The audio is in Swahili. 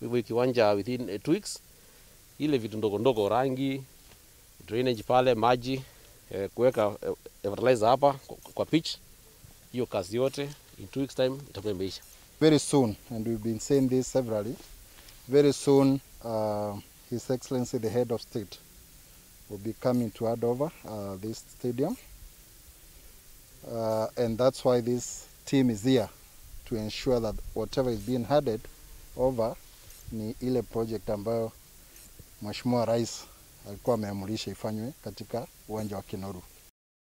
hivyo kiwanja within eh, two weeks, ile vitu ndogo ndogo, rangi, drainage pale, maji eh, kuweka eh, fertilizer hapa kwa, kwa pitch, hiyo kazi yote in two weeks time itakuwa imeisha. very soon, and we've been saying this severally, very soon uh, His Excellency the Head of State will be coming to hand over uh, this stadium. Uh, and that's why this team is here to ensure that whatever is being handed over ni ile project ambayo Mheshimiwa Rais alikuwa ameamurisha ifanywe katika uwanja wa Kinoru.